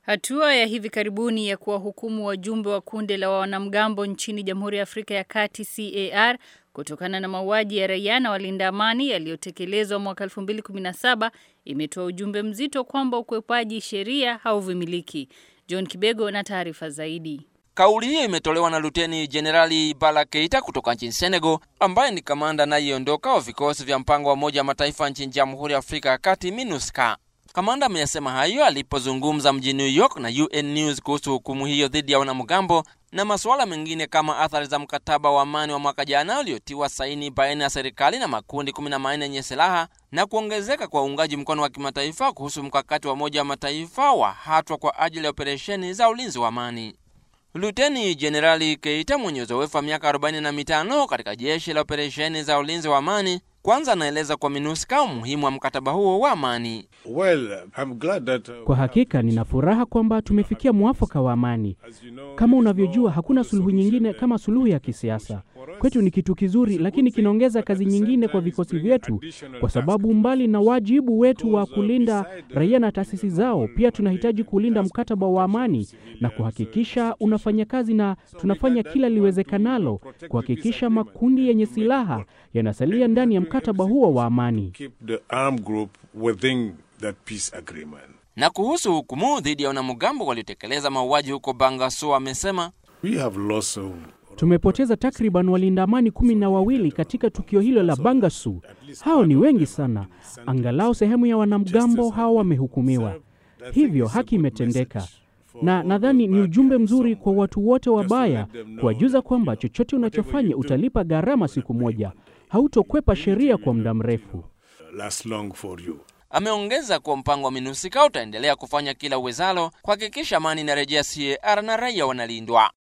Hatua ya hivi karibuni ya kuwahukumu wajumbe wa kundi la wanamgambo nchini Jamhuri ya Afrika ya Kati CAR kutokana na mauaji ya raia na walinda amani yaliyotekelezwa mwaka 2017 imetoa ujumbe mzito kwamba ukwepaji sheria hauvumiliki. John Kibego na taarifa zaidi. Kauli hiyo imetolewa na Luteni Jenerali Bala Keita kutoka nchini Senegal, ambaye ni kamanda anayeondoka wa vikosi vya mpango wa Umoja wa Mataifa nchini Jamhuri ya Afrika ya Kati, MINUSCA. Kamanda ameyasema hayo alipozungumza mjini New York na UN News kuhusu hukumu hiyo dhidi ya wanamgambo na masuala mengine kama athari za mkataba wa amani wa mwaka jana uliotiwa saini baina ya serikali na makundi kumi na manne yenye silaha na kuongezeka kwa uungaji mkono wa kimataifa kuhusu mkakati wa Umoja wa Mataifa wa hatua kwa ajili ya operesheni za ulinzi wa amani. Luteni Jenerali Keita mwenye uzoefu wa miaka 45 katika jeshi la operesheni za ulinzi wa amani kwanza anaeleza kwa MINUSCA umuhimu wa mkataba huo wa amani. Well, I'm glad that, uh, Kwa hakika nina furaha kwamba tumefikia mwafaka wa amani. Kama unavyojua, hakuna suluhu nyingine kama suluhu ya kisiasa. Kwetu ni kitu kizuri, lakini kinaongeza kazi nyingine kwa vikosi vyetu, kwa sababu mbali na wajibu wetu wa kulinda raia na taasisi zao, pia tunahitaji kulinda mkataba wa amani na kuhakikisha unafanya kazi, na tunafanya kila liwezekanalo kuhakikisha makundi yenye silaha yanasalia ndani ya mkataba huo wa amani. keep the armed group within that peace agreement. Na kuhusu hukumu dhidi ya wanamgambo waliotekeleza mauaji huko Bangasso, amesema We have lost uh, Tumepoteza takriban walinda amani kumi na wawili katika tukio hilo la Bangasu. Hao ni wengi sana. Angalau sehemu ya wanamgambo hao wamehukumiwa, hivyo haki imetendeka, na nadhani ni ujumbe mzuri kwa watu wote wabaya kuwajuza kwamba chochote unachofanya utalipa gharama siku moja, hautokwepa sheria kwa muda mrefu. last long for you. Ameongeza kuwa mpango wa MINUSCA utaendelea kufanya kila uwezalo kuhakikisha amani inarejea CAR na raia wanalindwa.